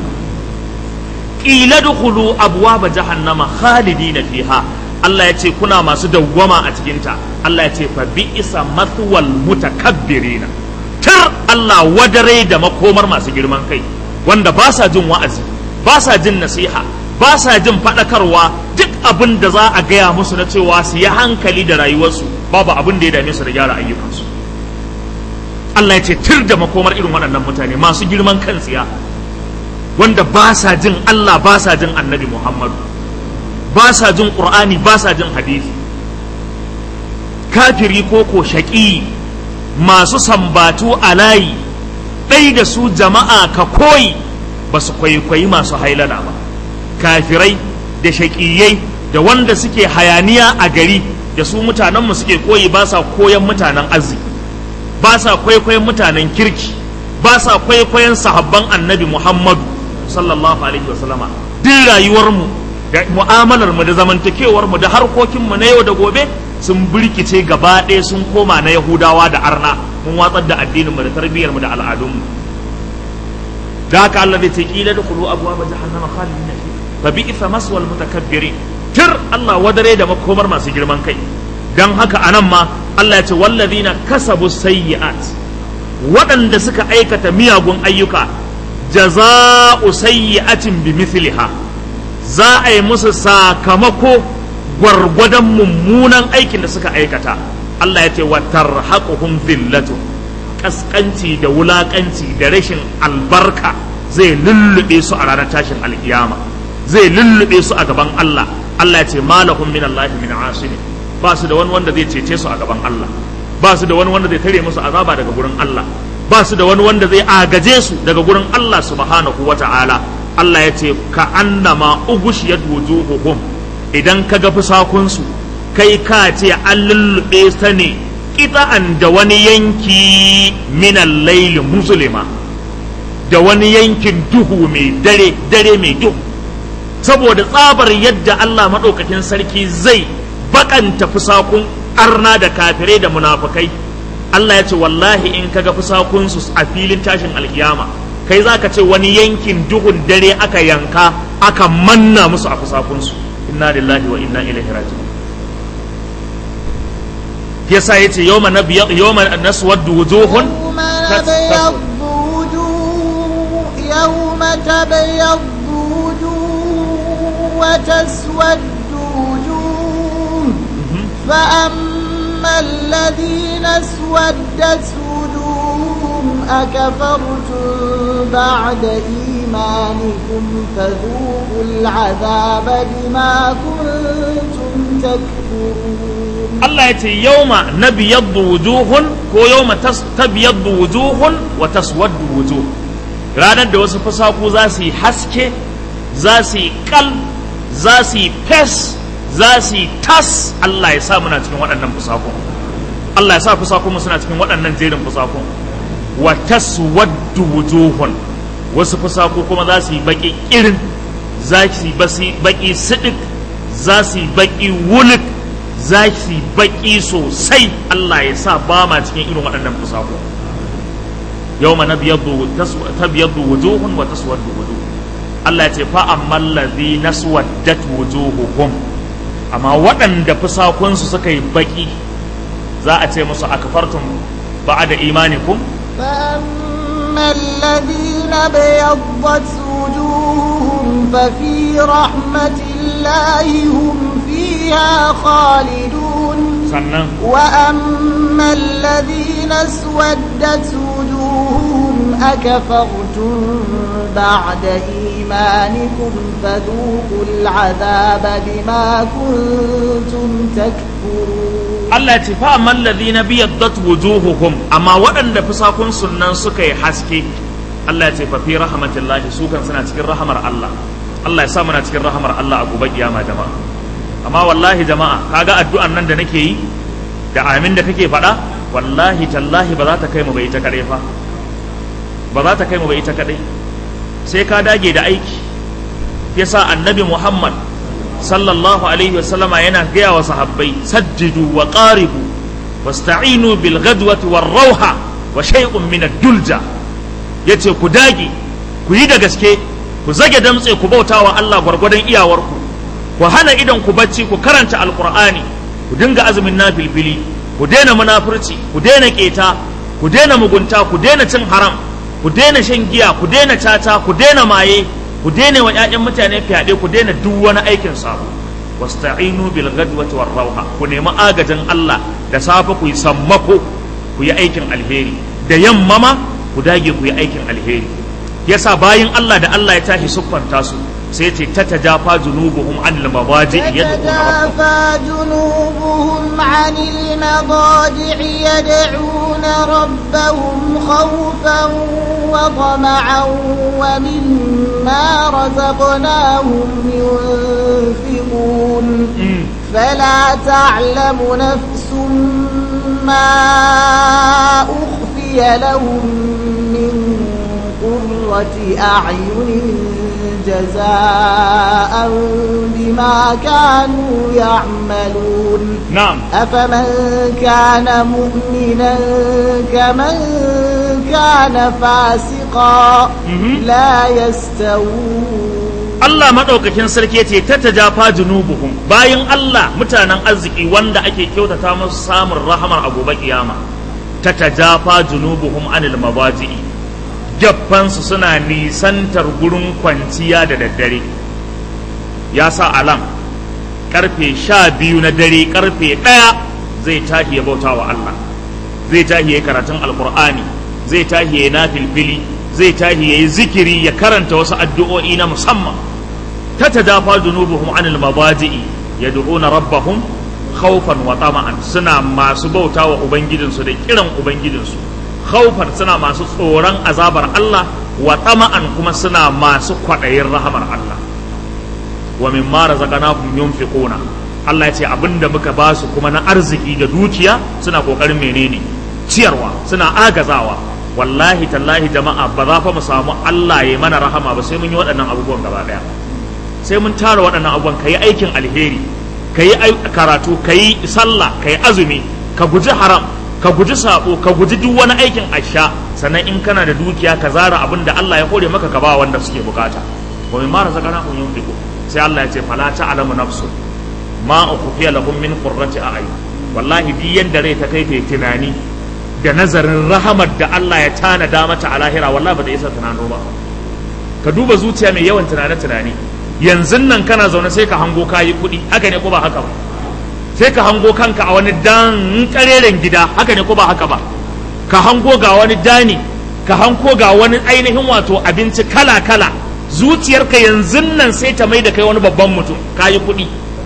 qila dukhulu abwaaba jahannama khalidina fiha Allah ya ce kuna masu dawwama a cikinta Allah ya ce fa bi'isa mathwal mutakabbirina tar Allah wadare da makomar masu girman kai wanda ba sa jin wa'azi ba sa jin nasiha ba sa jin faɗakarwa duk abin da za a gaya musu na cewa su yi hankali da rayuwarsu babu abin da ya dame su da gyara ayyukansu Allah ya ce tir da makomar irin waɗannan mutane masu girman kan tsiya wanda ba sa jin Allah ba sa jin annabi Muhammadu ba sa jin ƙur'ani ba sa jin hadisi kafiri ko ko shaƙi masu sambatu a layi ɗai da su jama'a ka koyi ba su kwaikwayi masu hailana ba kafirai da shaƙiyai da wanda suke hayaniya a gari da su mutanenmu suke koyi ba sa koyan mutanen arziki ba sa kwaikwayon mutanen kirki ba sa kwaikwayon sahabban annabi muhammadu sallallahu alaihi wasallama duk rayuwarmu da mu'amalar mu da zamantakewar mu da harkokin mu na yau da gobe sun birkice gaba ɗaya sun koma na yahudawa da arna mun watsar da addinin mu da tarbiyyar mu da al'adun mu da haka Allah zai ce kila da kulu abuwa ba jahannama khalidina fi fa bi itha maswal mutakabbirin tir Allah wadare da makomar masu girman kai dan haka anan ma Allah ya ce wallazina kasabu sayyi'at waɗanda suka aikata miyagun ayyuka jaza'u sayyi'atin bi mithliha za a yi musu sakamako gwargwadon mummunan aikin da suka aikata Allah ya ce wa tarhaquhum dhillatu kaskanci da wulakanci da rashin albarka zai lullube su a ranar tashin alkiyama zai lullube su a gaban Allah Allah ya ce malahum min Allah min asini ba su da wani wanda zai cece su a gaban Allah ba su da wani wanda zai tare musu azaba daga gurin Allah ba su da wani wanda zai agaje su daga gurin Allah subhanahu wata'ala Allah ya ce ka annama ugushiyat wujuhuhum idan ka ga fusakunsu kai ka ce an lullube ta ne kita'an da wani yanki minan laili musulma da wani yankin duhu mai dare dare mai duhu saboda tsabar yadda Allah maɗaukakin sarki zai bakanta fusakun arna da kafirai da munafukai Allah ya ce wallahi in kaga fusakunsu a filin tashin alkiyama kai za ka ce wani yankin duhun dare aka yanka aka manna musu a fusakunsu inna lillahi wa inna ilaihi raji'un yasa yace yawma nabiy yawma naswaddu wujuhun يوم تبيض وجوه وتسود وجوه فأما الذين اسودت وجوههم أكفرتم بعد إيمانكم فذوقوا العذاب بما كنتم تكفرون Allah ya ce yauma na biyaddu wujuhun ko yauma tabyaddu wujuhun wa taswaddu wujuh ranar da wasu fasaku za su yi haske za su yi kal za su yi fes za su yi tas Allah ya sa muna cikin waɗannan fusakun Allah ya sa fusakun suna cikin waɗannan jerin fusakun wa taswaddu wujuhun wasu fusaku kuma za su yi baki irin za su yi baki sidik za su yi baki wulik za su yi baki sosai Allah ya sa ba ma cikin irin waɗannan fusaku yawma nabyaddu tabyaddu wujuhun wa taswaddu wujuh Allah ya ce fa ammal ladhina swaddat wujuhuhum amma waɗanda fusakunsu suka yi baki za a ce musu akfartum ba'da imanikum فأما الذين ابيضت وجوههم ففي رحمة الله هم فيها خالدون sannan وأما الذين اسودت وجوههم أكفرتم بعد إيمانكم فذوقوا العذاب بما كنتم تكفرون Allah ya ce fa amman ladhina biyaddat wujuhuhum amma waɗanda fusakun sunnan suka yi haske Allah ya ce fa fi rahmatillahi su kan suna cikin rahamar Allah Allah ya sa muna cikin rahamar Allah a gobe kiyama jama'a amma wallahi jama'a kaga addu'an nan da nake yi da amin da kake faɗa wallahi tallahi ba za ta kai mu bai ita kadai fa ba za ta kai mu bai ita kadai sai ka dage da aiki yasa annabi Muhammad sallallahu alaihi wasallama yana gaya wa sahabbai sajjidu wa qaribu wasta'inu bil ghadwati war rauha wa shay'un min ad-dulja yace ku dage ku yi da gaske ku zage damtse ku bauta wa Allah gwargwadon iyawarku ku hana idan ku bacci ku karanta alqur'ani ku dinga azumin nafilfili ku daina munafurci ku daina keta ku daina mugunta ku daina cin haram ku daina shan giya ku daina tata ku daina maye ku daina wa 'ya'yan mutane fyaɗe ku daina duk wani aikin sabo wasta'inu bil ghadwati war rauha ku nemi agajin Allah da safe ku yi sammako ku yi aikin alheri da yamma ma ku dage ku yi aikin alheri yasa bayin Allah da Allah ya tashi siffanta su sai ce ta tajafa junubuhum anil mabaji تتجافى جنوبهم عن المضاجع يدعون ربهم خوفا وطمعا ومما رزقناهم ينفقون فلا تعلم نفس ما أخفي لهم من قرة أعين جزاء بما كانوا يعملون na'am أفمن كان مؤمنا كمن كان فاسقا Mhm. لا يستوون Allah maɗaukakin sarki ce ta tajafa junubuhum bayan Allah mutanen arziki wanda ake kyautata musu samun rahamar a gobe kiyama ta tajafa junubuhum anil mabaji'i geffansu suna nisantar gurin kwanciya da daddare ya sa alam karfe sha biyu na dare karfe ɗaya zai tashi ya bauta wa Allah zai tashi ya karatun alkur'ani zai tashi ya na filfili zai tashi ya yi zikiri ya karanta wasu addu'o'i na musamman ta tadafa junubuhum anil mabaji'i yad'una rabbahum khawfan wa tama'an suna masu bauta wa ubangijinsu da kiran ubangijinsu khawfan suna masu tsoron azabar Allah wa tama'an kuma suna masu kwaɗayin rahamar Allah wa mimma razaqnahum yunfiquna Allah ya ce abinda muka ba su kuma na arziki da dukiya suna kokarin menene ciyarwa suna agazawa wallahi tallahi jama'a ba za fa mu samu Allah ya mana rahama ba sai mun yi waɗannan abubuwan gaba ɗaya sai mun tara waɗannan abubuwan ka yi aikin alheri ka yi karatu ka yi sallah ka yi azumi ka guji haram ka guji sabo ka guji duk wani aikin asha sannan in kana da dukiya ka zara abin da Allah ya hore maka ka ba wanda suke bukata wa min ma razaqnahum yunfiqu sai Allah ya ce fala ta'lamu nafsu ma ukhfiya lahum min qurrati a'yun wallahi duk yanda rai ta kai ta tunani da nazarin rahamar da Allah ya tanada mata a lahira wallahi ba ta isa tunano ba ka duba zuciya mai yawan tunane tunani yanzu nan kana zaune sai ka hango kayi kuɗi haka ne ko ba haka ba sai ka hango kanka a wani dan kareren gida haka ne ko ba haka ba ka hango ga wani dani ka hango ga wani ainihin wato abinci kala kala zuciyarka yanzu nan sai ta mai da kai wani babban mutum kayi kuɗi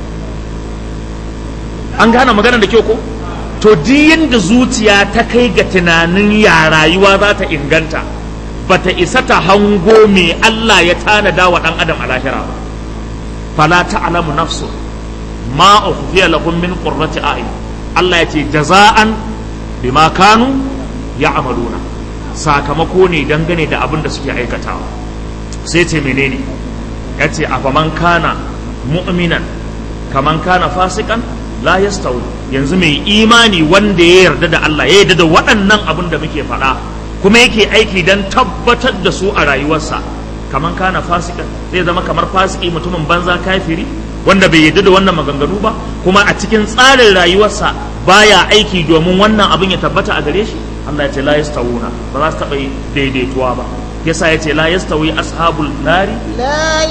an gane magana da kyau ko to duk da zuciya ta kai ga tunanin ya rayuwa za ta inganta bata isa ta hango me Allah ya tanada wa ɗan adam a lahira ba fala ta'lamu nafsu ma ukhfiya lahum min qurrati a'yun Allah ya ce jaza'an bima kanu ya'maluna sakamako ne dangane da abin da suke aikatawa sai ce menene ya ce afaman kana mu'minan kaman kana fasikan la yastawi yanzu mai imani wanda ya yarda da Allah ya yarda da waɗannan abin da muke faɗa kuma yake aiki don tabbatar da su a rayuwarsa kaman kana fasikan zai zama kamar fasiki mutumin banza kafiri wanda bai yarda da wannan maganganu ba kuma a cikin tsarin rayuwarsa baya aiki domin wannan abin ya tabbata a gare shi Allah ya ce la yastawuna ba za su taɓa daidaituwa ba yasa ya ce la yastawi ashabul nari لا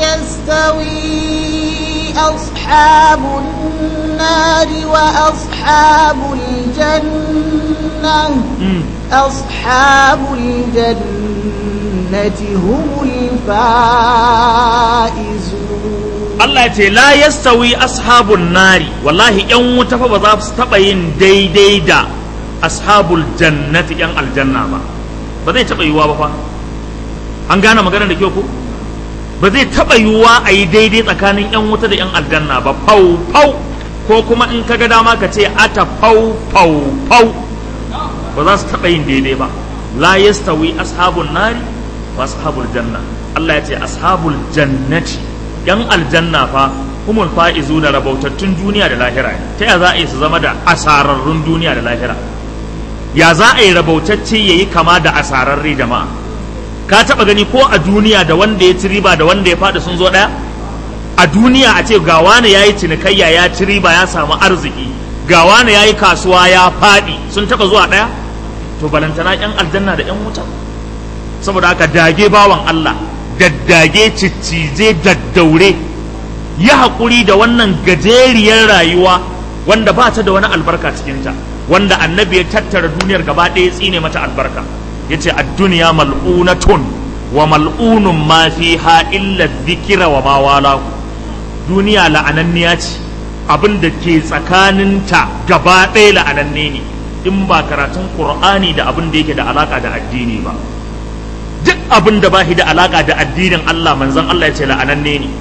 يستوي أصحاب النار وأصحاب الجنة أصحاب الجنة هم الفائزون Allah ya ce la yastawi ashabun nari wallahi yan wuta fa ba za su taɓa yin daidai da ashabul jannati yan aljanna ba ba zai taɓa yiwuwa ba fa an gane maganar da kyau ko ba zai taɓa yiwuwa a yi daidai tsakanin yan wuta da yan aljanna ba fau fau ko kuma in ka ga dama ka ce ata fau fau fau ba za su taɓa yin daidai ba la yastawi ashabun nari wa ashabul janna Allah ya ce ashabul jannati yan aljanna fa humul fa'izu da rabautattun duniya da lahira ta ya za a yi su zama da asararrun duniya da lahira ya za a yi rabautacce ya yi kama da asararre jama'a ka taba gani ko a duniya da wanda ya ci riba da wanda ya fada sun zo daya a duniya a ce ga wani ya yi cinikayya ya ci riba ya samu arziki ga wani ya yi kasuwa ya fadi sun taba zuwa daya to balantana yan aljanna da yan wuta saboda haka dage bawan Allah daddage ciccije daddaure ya haƙuri da wannan gajeriyar rayuwa wanda ba ta da wani albarka cikinta wanda annabi ya tattara duniyar gaba ɗaya tsine mata albarka ya ce duniya mal'unatun wa mal'unun ma fiha illa dhikra wa ma wala duniya la'ananniya ce abin da ke tsakaninta gaba ɗaya la'ananne ne in ba karatun qur'ani da abin da yake da alaka da addini ba duk abin da ba shi da alaka da addinin Allah manzon Allah ya ce la'ananne ne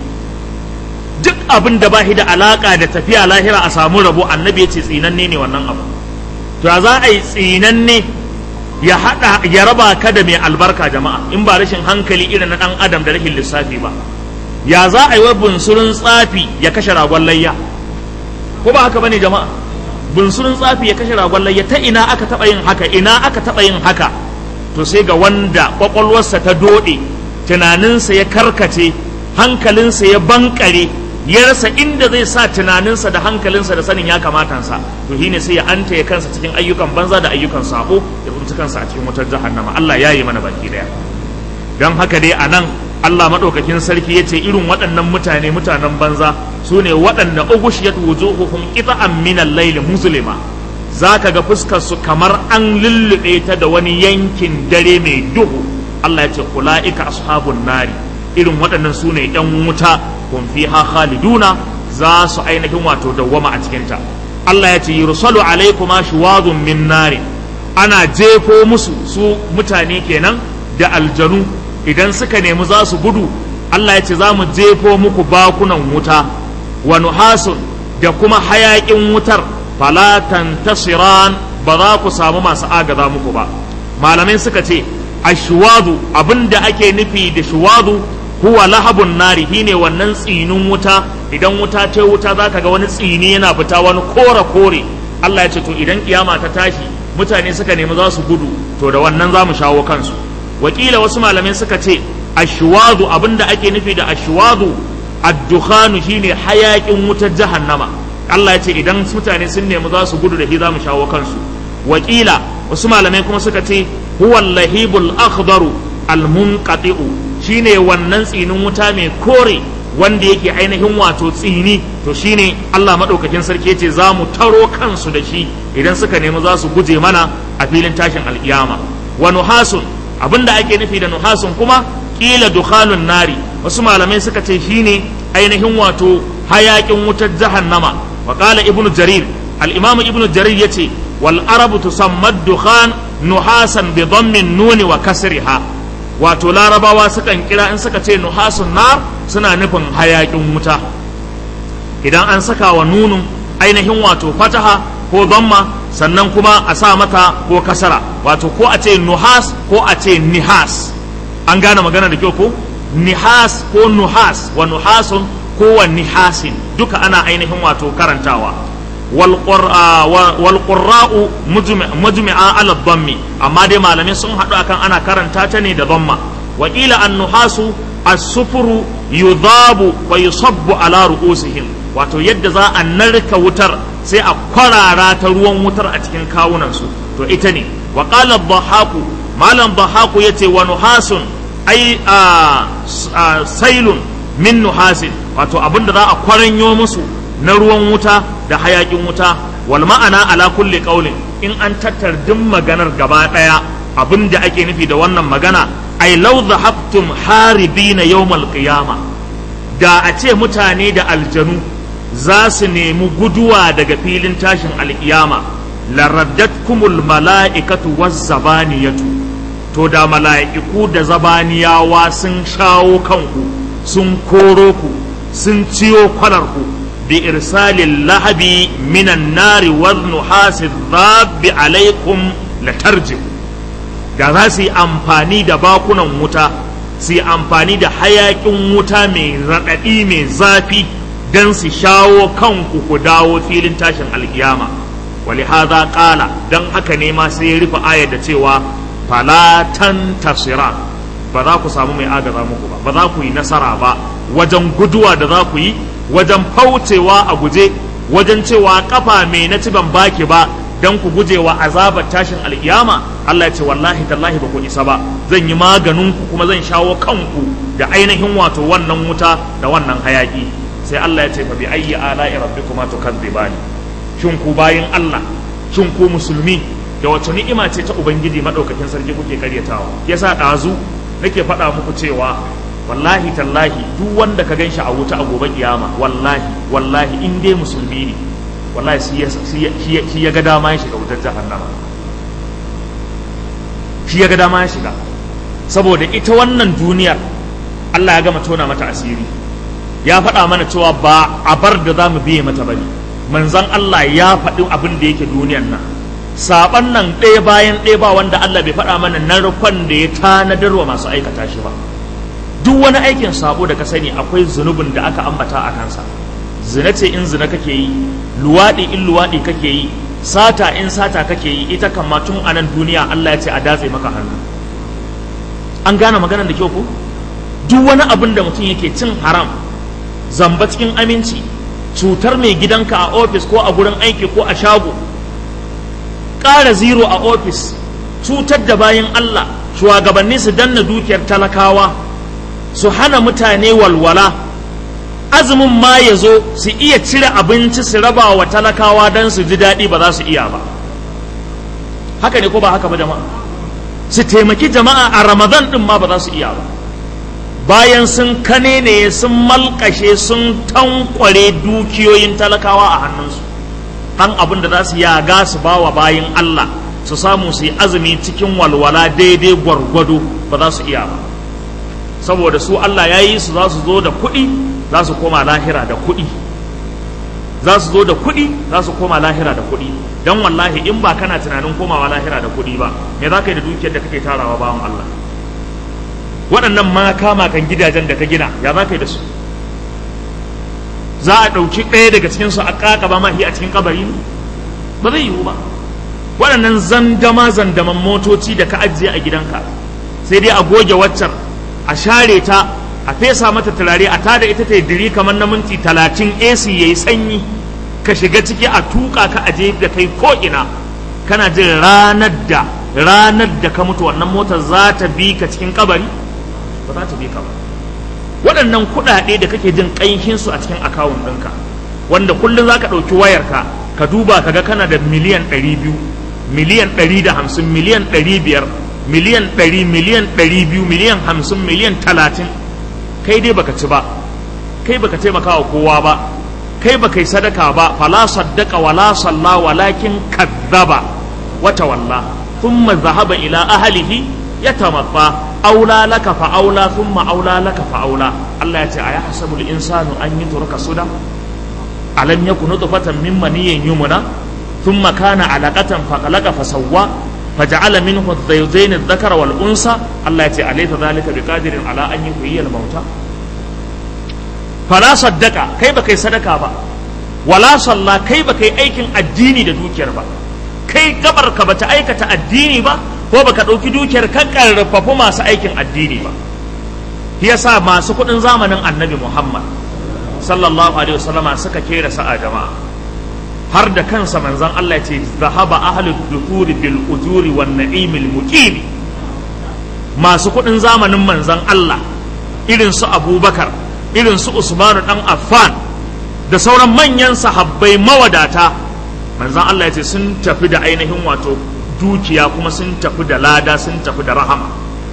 duk abin da ba shi da alaka da tafiya lahira a samu rabo annabi ya ce tsinanne ne wannan abu to ya za a yi tsinanne ya hada ya raba ka da mai albarka jama'a in ba rashin hankali irin na dan adam da rashin lissafi ba ya za a yi wa bunsurin tsafi ya kashe ragon layya ko ba haka bane jama'a bunsurin tsafi ya kashe ragon layya ta ina aka taba yin haka ina aka taba yin haka to sai ga wanda kwakwalwarsa ta dode tunaninsa ya karkace hankalinsa ya bankare ya rasa inda zai sa tunaninsa da hankalinsa da sanin ya kamatansa to shine sai ya anta ya kansa cikin ayyukan banza da ayyukan sabo ya tsinci kansa a cikin wutar jahannama Allah ya yi mana baki daya don haka dai a nan Allah maɗaukakin sarki ya ce irin waɗannan mutane mutanen banza su ne waɗanda ugushiyat wujuhuhum qita'an min al-layl muslima zaka ga fuskar su kamar an lullube ta da wani yankin dare mai duhu Allah ya ce ulaika ashabun nari irin waɗannan su ne ‘yan wuta kun fi ha khaliduna za su ainihin wato dawwama a cikinta Allah ya ce yursalu alaikuma shuwadun min nari ana jefo musu su mutane kenan da aljanu idan suka nemi za su gudu Allah ya ce za mu jefo muku bakunan wuta wa nuhasun da kuma hayaƙin wutar fala tantasiran ba za ku samu masu agaza muku ba malamai suka ce ashwadu abinda ake nufi da shuwadu huwa lahabun nari shine wannan tsinin wuta idan wuta ta wuta zaka ga wani tsini yana fita wani kore kore Allah ya ce to idan kiyama ta tashi mutane suka nemi za su gudu to da wannan za mu shawo kansu wakila wasu malamai suka ce ashwadu abinda ake nufi da ashwadu ad-dukhanu shine hayakin wutar jahannama Allah ya ce idan mutane sun nemi za su gudu da shi za mu shawo kansu wakila wasu malamai kuma suka ce huwa lahibul akhdaru al-munqati'u shine wannan tsinin wuta mai kore wanda yake ainihin wato tsini to shine Allah madaukakin sarki yace za mu taro kansu da shi idan suka nemi za su guje mana a filin tashin alkiyama wa nuhasun abinda ake nufi da nuhasun kuma kila dukhanun nari wasu malamai suka ce shine ainihin wato hayakin wutar jahannama wa qala ibnu jarir al-imam ibnu jarir yace wal arabu tusamma dukhan nuhasan bi dhammin nuni wa kasriha wato larabawa sukan kira in suka ce nuhasun nar suna nufin hayakin wuta idan an saka wa nunun ainihin wato fataha ko damma sannan kuma a sa mata ko kasara wato ko a ce nuhas ko a ce nihas an gane magana da kyau ko nihas ko nuhas wa nuhasun ko wa nihasin duka ana ainihin wato karantawa wal qurra'u mujmi'a ala dhammi amma dai malamai sun haɗu akan ana karanta ta ne da dhamma wa qila an nuhasu as-sufuru yudhabu wa yusabbu ala ru'usihim wato yadda za a narka wutar sai a kwarara ta ruwan wutar a cikin kawunansu to ita ne wa qala dhahaku malam dhahaku yace wa nuhasun ai sailun min nuhasin wato abinda za a kwaranyo musu na ruwan wuta da hayakin wuta wal ma'ana ala kulli qaulin in an tattar duk maganar gaba daya abinda ake nufi da wannan magana ai law dhahabtum haribina yawmal qiyama da a ce mutane da aljanu za su nemi guduwa daga filin tashin alkiyama laraddatkumul mala'ikatu waz zabaniyatu to da mala'iku da zabaniyawa sun shawo kanku sun koro ku sun ciyo kwalarku bi irsalin lahabi minan nari wal nuhasi rabbi alaikum latarji da za su yi amfani da bakunan wuta su yi amfani da hayakin wuta mai raɗaɗi mai zafi don su shawo kanku ku dawo filin tashin alkiyama wali haza ƙala don haka ne ma sai ya rufe ayar da cewa falatan tasira ba za ku samu mai agaza muku ba ba za ku yi nasara ba wajen guduwa da za ku yi wajen faucewa a guje wajen cewa kafa mai na ci ban baki ba dan ku gujewa azabar tashin alkiyama Allah ya ce wallahi tallahi ba ku isa ba zan yi maganin ku kuma zan shawo kanku da ainihin wato wannan wuta da wannan hayaki sai Allah ya ce fa bi ayyi ala'i rabbikuma tukadzibani shin ku bayin Allah shin ku musulmi da wace ni'ima ce ta ubangiji madaukakin sarki kuke karyatawa yasa dazu nake faɗa muku cewa wallahi tallahi duk wanda ka ganshi a wuta a gobe kiyama wallahi wallahi in dai musulmi ne wallahi shi ya ga dama ya shiga wutar jahannama shi ya ga dama ya shiga saboda ita wannan duniyar Allah ya gama tona mata asiri ya faɗa mana cewa ba a bar da za mu biye mata bane manzon Allah ya faɗi abin da yake duniyar nan saban nan ɗaya bayan ɗaya ba wanda Allah bai faɗa mana narkon da ya tanadar wa masu aikata shi ba duk wani aikin sabo da ka sani akwai zunubin da aka ambata a kansa zina ce in zina kake yi luwaɗi in luwaɗi kake yi sata in sata kake yi ita kan tun a nan duniya Allah ya ce a datse maka hannu an gane maganar da kyau ko duk wani abin da mutum yake cin haram zamba cikin aminci cutar mai gidanka a ofis ko a gurin aiki ko a shago ƙara zero a ofis cutar da bayan Allah shugabanni su danna dukiyar talakawa su hana mutane walwala azumin ma ya zo su iya cire abinci su raba wa talakawa don su ji daɗi ba za su iya ba haka ne ko ba haka ba jama'a su taimaki jama'a a ramadan ɗin ma ba za su iya ba bayan sun kane ne sun malkashe sun tankware dukiyoyin talakawa a hannunsu ɗan abin da za su yaga su ba wa bayan Allah su samu su yi azumi cikin walwala daidai gwargwado ba za su iya ba saboda su Allah ya yi su za su zo da kuɗi za su koma lahira da kuɗi za su zo da kuɗi za su koma lahira da kuɗi don wallahi in ba kana tunanin komawa lahira da kuɗi ba me za ka yi da dukiyar da kake tarawa bawan Allah waɗannan ma kama kan gidajen da ka gina ya za ka yi da su za a ɗauki ɗaya daga cikinsu a ƙaƙaba mahi a cikin kabari ba zai yiwu ba waɗannan zandama zandaman motoci da ka ajiye a gidanka sai dai a goge waccan a share ta a fesa mata turare a tada ita ta diri kamar na minti talatin AC ya yi sanyi ka shiga ciki a tuka ka aje da kai ko ina kana jin ranar da ranar da ka mutu wannan motar za ta bi ka cikin kabari ba za ta bi ka ba waɗannan kuɗaɗe da kake jin ƙanshinsu a cikin akawun ɗinka wanda kullum za ka ɗauki wayarka ka duba ka ga kana da miliyan ɗari biyu miliyan ɗari da hamsin miliyan ɗari biyar miliyan ɗari miliyan ɗari biyu miliyan hamsin miliyan talatin kai dai baka ci ba kai baka taimaka wa kowa ba kai baka yi sadaka ba fala saddaka wala salla walakin kadzaba wata walla thumma zahaba ila ahlihi yatamatfa aula laka fa aula thumma aula laka fa aula Allah ya ce aya hasabul insanu an yi turka suda alam yakun nutfatan min maniyyin yumna thumma kana alaqatan faqalaqa fasawwa faja'ala minhu adh-dhaydayn adh-dhakara wal unsa Allah ya ce alaysa dhalika biqadirin ala an yuhyiya al-mauta fala saddaka kai ba kai sadaka ba wala salla kai ba kai aikin addini da dukiyar ba kai gabar ka bata aikata addini ba ko baka ɗauki dukiyar ka karfafu masu aikin addini ba yasa masu kuɗin zamanin annabi muhammad sallallahu alaihi wasallama suka kera sa'a jama'a har da kansa manzon Allah ya ce zahaba ahlud dukuri bil ujuri wan na'imil muqim masu kuɗin zamanin manzon Allah irin su abubakar irin su usmanu dan affan da sauran manyan sahabbai mawadata manzon Allah ya ce sun tafi da ainihin wato dukiya kuma sun tafi da lada sun tafi da rahama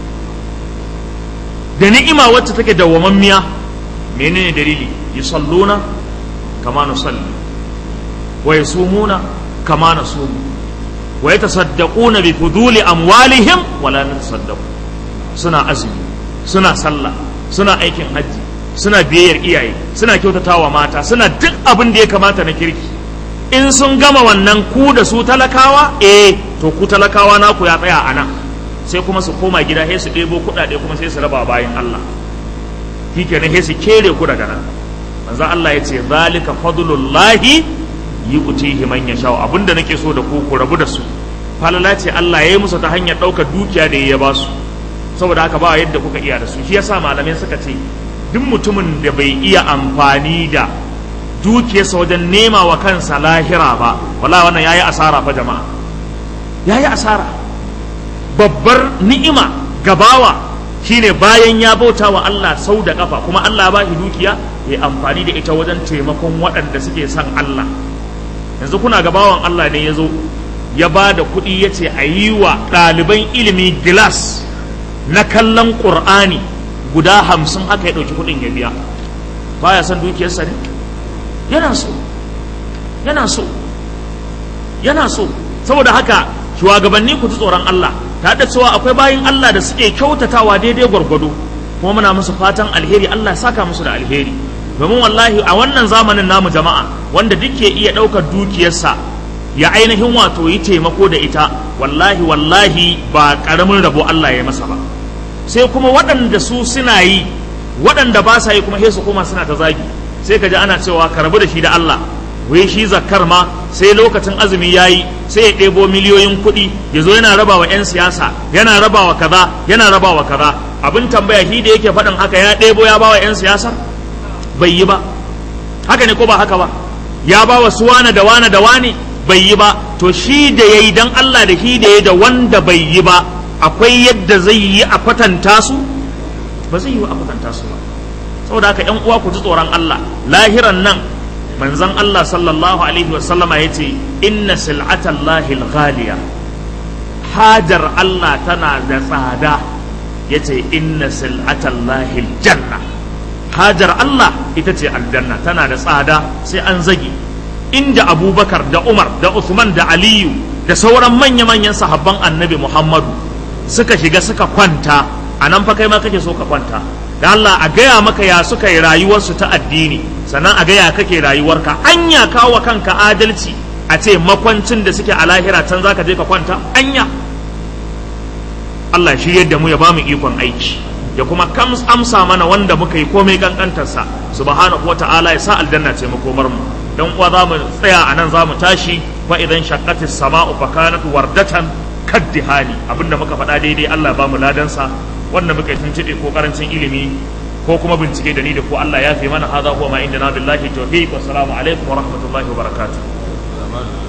da ni'ima wacce take dawwamammiya menene dalili yusalluna kama nusalli wa yasumuna kama nasumu wa yatasaddaquna bi fuduli amwalihim wa la natasaddaqu suna azumi suna sallah suna aikin hajji suna biyayyar iyaye suna kyautatawa mata suna duk abin da ya kamata na kirki in sun gama wannan ku da su talakawa eh to ku talakawa naku ya tsaya a nan sai kuma su koma gida sai su ɗebo kuɗaɗe kuma sai su raba bayan Allah shi kenan sai su kere ku daga nan manzo Allah ya ce zalika fadlullahi yu'tihi man yasha abinda nake so da ku ku rabu da su falala ce Allah ya yi musu ta hanyar ɗaukar dukiya da ya ba su saboda haka ba yadda kuka iya da su shi yasa malamai suka ce duk mutumin da bai iya amfani da dukiyarsa wajen nema wa kansa lahira ba wala wannan yayi asara fa jama'a yayi asara babbar ni'ima gabawa shine bayan ya bauta wa Allah sau da kafa kuma Allah ba shi dukiya ya amfani da ita wajen taimakon waɗanda suke son Allah yanzu kuna gabawan Allah ne ya zo ya ba da kuɗi ya ce a yi wa ɗaliban ilimi gilas na kallon ƙur'ani guda hamsin haka ya ɗauki kuɗin ya biya baya son dukiyarsa ne yana so yana so yana so saboda haka shugabanni ku ji tsoron Allah ta da cewa akwai bayin Allah da suke kyautatawa daidai gwargwado kuma muna musu fatan alheri Allah ya saka musu da alheri domin wallahi a wannan zamanin namu jama'a wanda duk ke iya ɗaukar dukiyarsa ya ainihin wato yi taimako da ita wallahi wallahi ba ƙaramin rabo Allah ya masa ba sai kuma waɗanda su suna yi waɗanda ba sa yi kuma sai su koma suna ta zagi sai ka ji ana cewa ka rabu da shi da Allah wai shi zakkar ma sai lokacin azumi ya yi sai ya ɗebo miliyoyin kuɗi ya zo yana rabawa 'yan siyasa yana rabawa kaza yana rabawa kaza abin tambaya shi da yake faɗin haka ya ɗebo ya bawa 'yan siyasa bai yi ba haka ne ko ba haka ba ya bawa su wane da wane da wane bai yi ba to shi da ya yi don Allah da shi da ya da wanda bai yi ba akwai yadda zai yi a kwatanta su ba zai yi a kwatanta su ba saboda haka yan uwa ku ji tsoron Allah lahiran nan manzon Allah sallallahu alaihi wa sallama yace inna sil'atallahi al-ghaliya hajar Allah tana da tsada yace inna sil'atallahi al-janna hajar Allah ita ce aljanna tana da tsada sai an zagi inda abubakar da umar da usman da aliyu da sauran manya-manyan sahabban annabi muhammadu suka shiga suka kwanta a nan fa kai ma kake so ka kwanta da Allah a gaya maka ya suka yi rayuwarsu ta addini sannan a gaya kake rayuwarka anya kawo kanka adalci a ce makwancin da suke a lahira can zaka je ka kwanta anya Allah shi yadda mu ya ba mu ikon aiki ya kuma kams amsa mana wanda muka yi komai kankantarsa subhanahu wata'ala ya sa aljanna ce makomar mu dan uwa za mu tsaya a nan za mu tashi fa idan shaqqatis sama'u fa kanat wardatan kaddihani abinda muka faɗa daidai Allah ba mu ladansa wanda muka yi tuntuɗe ko karancin ilimi ko kuma bincike da ni da ko Allah ya fi mana hadha huwa ma indana billahi tawfiq wa assalamu alaikum wa rahmatullahi wa barakatuh